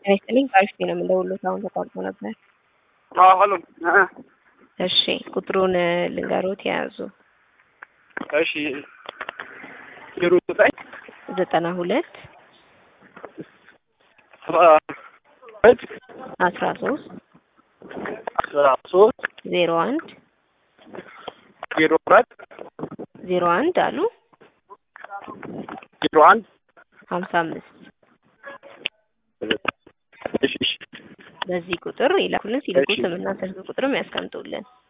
ጤና ይስጥልኝ ከአሪፍ ነው የምንደውልዎት አሁን ተቋርጦ ነበር። አዎ ሀሎ እ እሺ ቁጥሩን ልንገሮት የያዙ እሺ ዜሮ ዘጠኝ ዘጠና ሁለት አስራ ሁለት አስራ ሶስት አስራ ሶስት ዜሮ አንድ ዜሮ አራት ዜሮ አንድ አሉ ዜሮ አንድ ሀምሳ አምስት እሺ እሺ በዚህ ቁጥር ይላኩልን። ሲልኩ እሺ። ስምና ስልክ ቁጥርም ያስቀምጡልን።